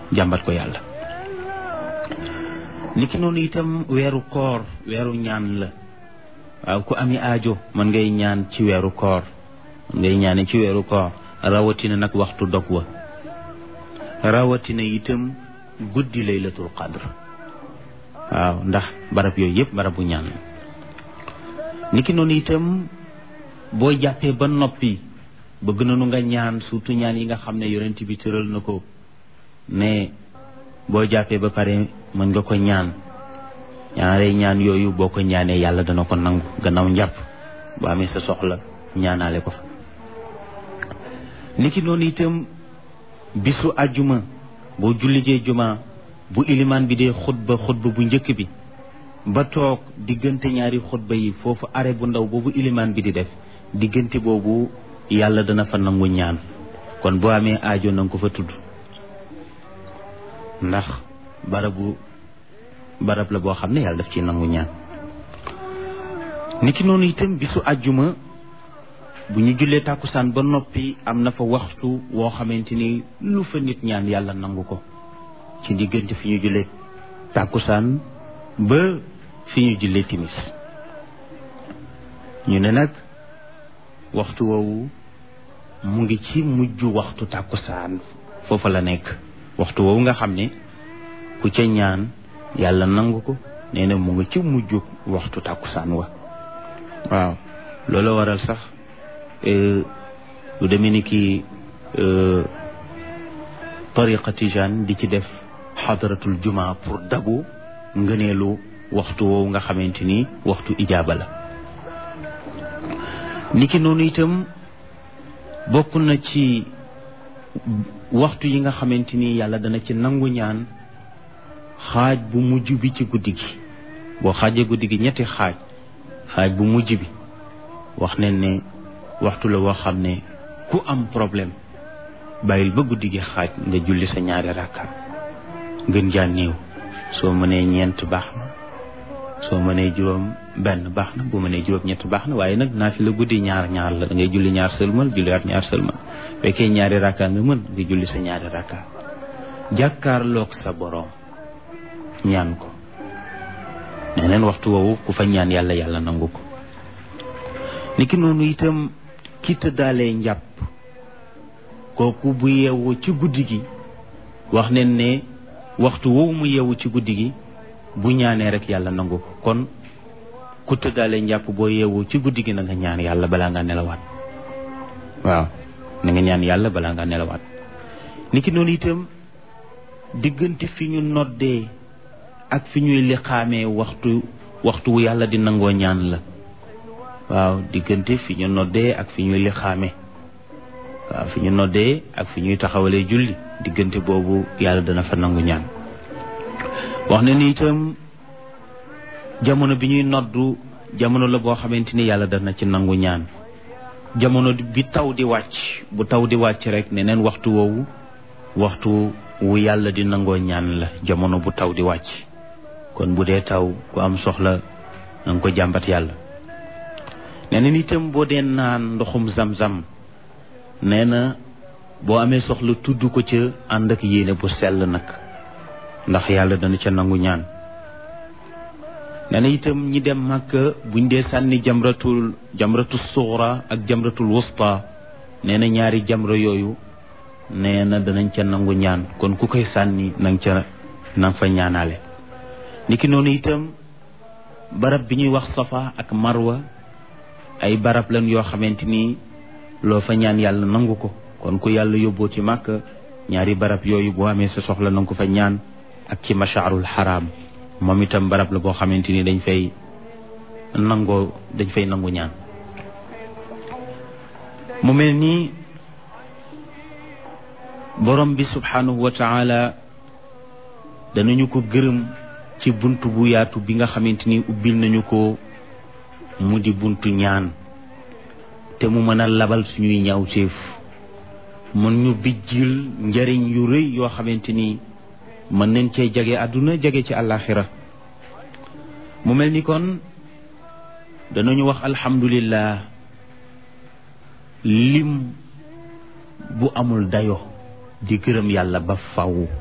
jàmbat ko yàlla niki noonu itam weeru koor weeru ñaan la waaw ku ami aajo mën ngay ñaan ci weeru koor mën ngay ñaane ci weeru koor rawatina nag waxtu dog wa rawatina itam guddi laylatul qadr waaw ndax barab yooyu yëpp barabu ñaan la niki noonu itam boo jàppee ba noppi bëgg nañu nga ñaan surtout ñaan yi nga xam ne yonent bi tëral na ko ne boo jàppee ba pare mën nga ko ñaan ñaare ñaan yooyu boo ko ñaanee yàlla dana ko nangu gannaaw njàpp boo amee sa soxla ñaanaale ko fa niki noonu itam bisu àjjuma boo jullijee juma bu ilimaan bi dee xutba xutba bu njëkk bi ba toog diggante ñaari xutba yi foofu are bu ndaw boobu ilimaan bi di def diggante boobu yàlla dana fa nangu ñaan kon boo amee aajo na nga ko fa tudd ndax barabu barab la boo xam ne yàlla daf ci nangu ñaan niki noonu itam bisu àjjuma bu ñu jullee tàkkusaan ba noppi am na fa waxtu woo xamante ni lu fa nit ñaan yàlla nangu ko ci diggante fi ñu jullee tàkkusaan ba fi ñu jullee timis ñu ne nag waxtu woowu mu ngi ci mujj waxtu tàkkusaan foofa la nekk waxtu woowu nga xam ne ku ca ñaan yàlla nangu ko nee na mu ngi ci mujj waxtu tàkkusaan wa waaw loolu waral sax lu demee ni ki tariqa tijaan di ci def xadaratul juma pour dabu ngëneelu waxtu woowu nga xamante ni waxtu ijaaba la niki noonu itam bokk na ci waxtu yi nga xamante ni yàlla dana ci nangu ñaan xaaj bu mujj bi ci guddi gi boo xaajee guddi gi ñetti xaaj xaaj bu mujj bi wax nañ ne waxtu la woo xam ne ku am problème bàyyil ba guddi gi xaaj nga julli sa ñaari rakka gën jaa néew soo mënee ñeent baax na soo mënee juróom benn baax na bu mënee juróom ñett baax na waaye nag naa fi la guddi ñaar ñaar la da ngay julli ñaar sëlmal julliwaat ñaar sëlmal fekkee ñaari rakka nga mën nga julli sa ñaari rakka jàkkaarloog sa boroom ñaan ko neneen waxtu woowu ku fa ñaan yàlla yàlla nangu ko niki noonu itam ki tëddaalee njàpp kooku bu yeewu ci guddi gi wax nen ne waxtu woowu mu yeewu ci guddi gi bu ñaanee rek yàlla nangu ko kon ku tëddaalee njàpp boo yeewu ci guddi gi na nga ñaan yàlla balaa nga nelawaat waaw na nga ñaan yàlla balaa nga nelawaat niki noonu itam diggante fi ñu noddee ak fi ñuy liqaamee waxtu waxtu wu yàlla di nangoo ñaan la waaw diggante fi ñu noddee ak fi ñuy liqaamee waaw fi ñu noddee ak fi ñuy taxawalee julli diggante boobu yàlla dana fa nangu ñaan wax na ni itam jamono bi ñuy noddu jamono la boo xamante ni yàlla dana ci nangu ñaan jamono bi taw di wàcc bu taw di wàcc rek ne neen waxtu woowu waxtu wu yàlla di nangoo ñaan la jamono bu taw di wàcc kon bu dee taw ku am soxla na nga ko jàmbat yàlla nee na itam boo dee naan ndoxum zam-zam nee na boo amee soxla tudd ko ca ànd ak yéene bu sell nag ndax yàlla dana ca nangu ñaan nee na itam ñi dem màkka buñ dee sànni jamratul jamratul suxra ak jamratul wusta nee na ñaari jamra yooyu nee na danañ ca nangu ñaan kon ku koy sànni nang ca nang fa ñaanaale niki noonu itam barab bi ñuy wax safa ak marwa ay barab lan yoo xamante ni loo fa ñaan yàlla nangu ko kon ku yàlla yóbboo ci màkk ñaari barab yooyu boo amee sa soxla nangu ko fa ñaan ak ci mashaarul xaraam moom itam barab la boo xamante ni dañ fay nangoo dañ fay nangu ñaan mu mel nii borom bi subhanahu wa taala danañu ko gërëm ci bunt bu yaatu bi nga xamante ni ubbil nañu ko mu di buntu ñaan te mu mën a labal suñuy ñaawteef mën ñu bijjil njariñ yu rëy yoo xamante ni mën nañ cee jage àdduna jage ci àllaaxira mu mel ni kon danañu wax alhamdulillah lim bu amul dayo di gërëm yàlla ba faw